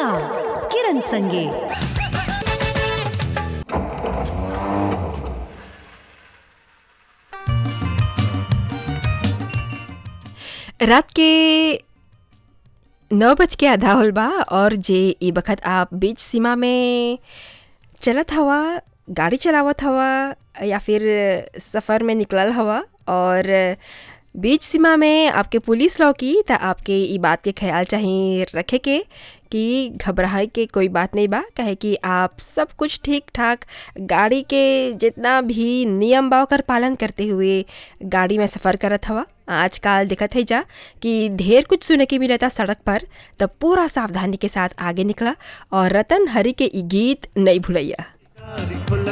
चला किरण संगे रात के नौ बज के आधा होल बा और जे ई बखत आप बीच सीमा में चलत हवा गाड़ी चलावत हवा या फिर सफ़र में निकलल हवा और बीच सीमा में आपके पुलिस लौकी त आपके ई बात के ख्याल चाही रखे के कि घबराए के कोई बात नहीं बा काहे कि आप सब कुछ ठीक ठाक गाड़ी के जितना भी नियम बा ओकर पालन करते हुए गाड़ी में सफ़र करत हवा आजकल दिखत है जा कि ढेर कुछ सुने के मिलता सड़क पर तब पूरा सावधानी के साथ आगे निकला और रतन हरी के ई गीत नहीं भूलैया खुला